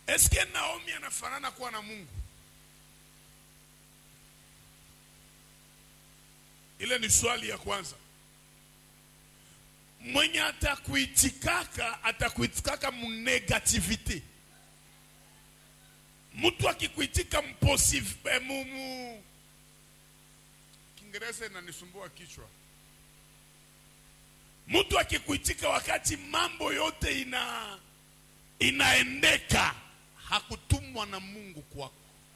eske naomi anafanana kuwa na mungu ile ni swali ya kwanza mwenye atakuitikaka atakuitikaka munegativite mtu akikuitika mposive eh, mu, mu. kiingereza inanisumbua kichwa mtu akikuitika wakati mambo yote ina inaendeka hakutumwa na mungu kwako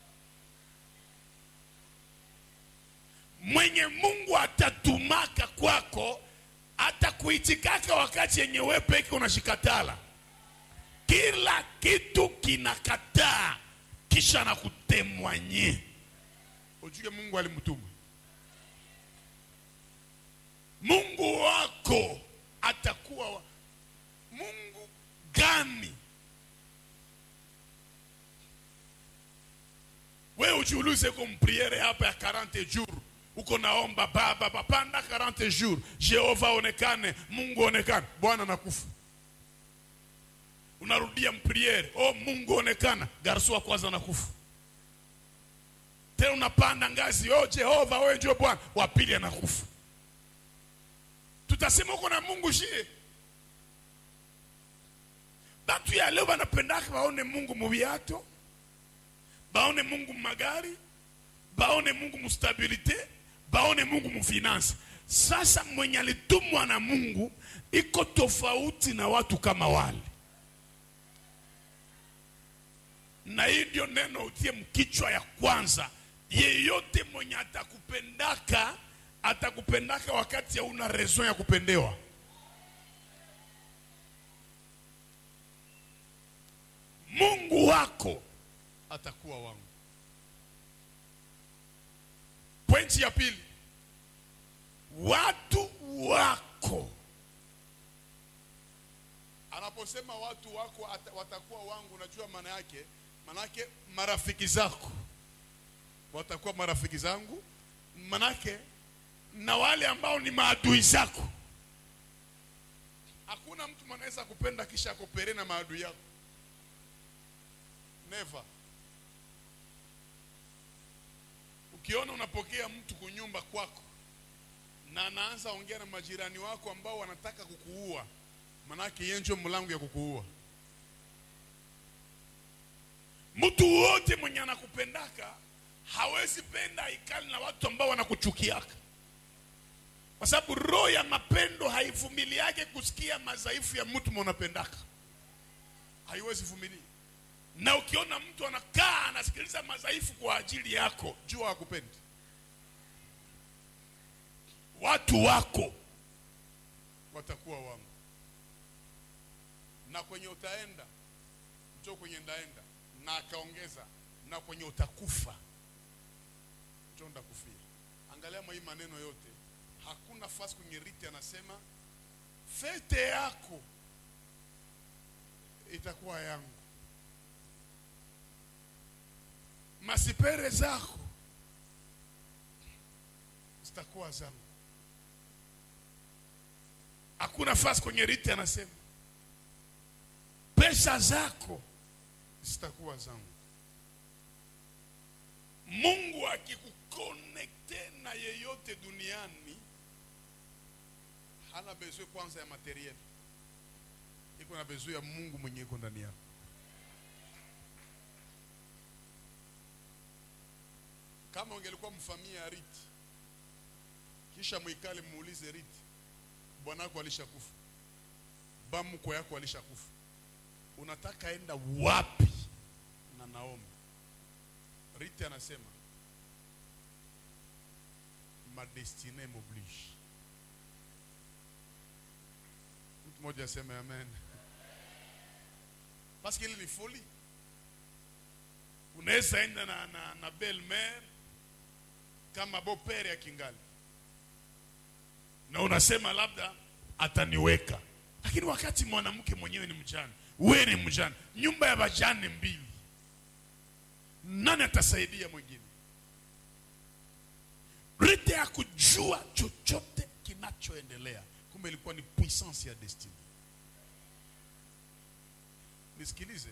mwenye mungu atatumaka kwako atakuitikaka wakati yenye we peke unashikatala kila kitu kinakataa kisha na kutemwanye ujue mungu alimtuma mungu wako atakuwa wa... mungu gani we ujiulize uko mpriere hapa ya 40 jours uko naomba baba papanda 40 jours jehova onekane mungu onekane bwana nakufa unarudia mpriere oh mungu onekana garso wa kwanza nakufa tena unapanda ngazi oh jehova wewe ndio bwana wa pili anakufa tutasema uko na mungu shie batu ya leo banapendaka baone mungu mubiato baone mungu mumagari baone mungu mustabilite baone mungu mufinansi sasa mwenye alitumwa na mungu iko tofauti na watu kama wale na hii ndio neno utie mkichwa ya kwanza yeyote mwenye atakupendaka atakupendaka wakati hauna raison ya kupendewa mungu wako atakuwa wangu pointi ya pili watu wako anaposema watu wako ata, watakuwa wangu unajua maana yake maana yake marafiki zako watakuwa marafiki zangu manake na wale ambao ni maadui zako hakuna mtu mwanaweza kupenda kisha akopere na maadui yako never ukiona unapokea mtu kunyumba kwako na anaanza ongea na majirani wako ambao wanataka kukuua manake yeye ndio mlango ya kukuua mtu wote mwenye anakupendaka hawezi penda ikali na watu ambao wanakuchukiaka kwa sababu roho ya mapendo haivumiliake kusikia madhaifu ya mtu mwanapendaka haiwezi vumilia na ukiona mtu anakaa anasikiliza madhaifu kwa ajili yako jua hakupendi watu wako watakuwa wangu na kwenye utaenda njo kwenye ndaenda na akaongeza na kwenye utakufa njo ndakufia angalia mwa hii maneno yote hakuna fasi kwenye riti anasema fete yako itakuwa yangu masipere zako zitakuwa zangu hakuna fasi kwenye riti anasema pesa zako zitakuwa zangu mungu akikukonekte na yeyote duniani hana bezwe kwanza ya materiel iko na bezwe ya mungu mwenye iko ndani yako kama ungelikuwa mfamia ya riti kisha mwikale muulize riti bwanako alishakufa bamko yako alishakufa unataka enda wapi na naomi riti anasema ma destine m'oblige mtu mmoja aseme amen paske ili ni foli unaweza enda na, na, na belle mare kama bopere ya kingali na unasema labda ataniweka lakini wakati mwanamke mwenyewe ni mjane we ni mjane nyumba ya vajane mbili nani atasaidia mwingine rite ya kujua chochote kinachoendelea kumbe ilikuwa ni puissance ya destiny nisikilize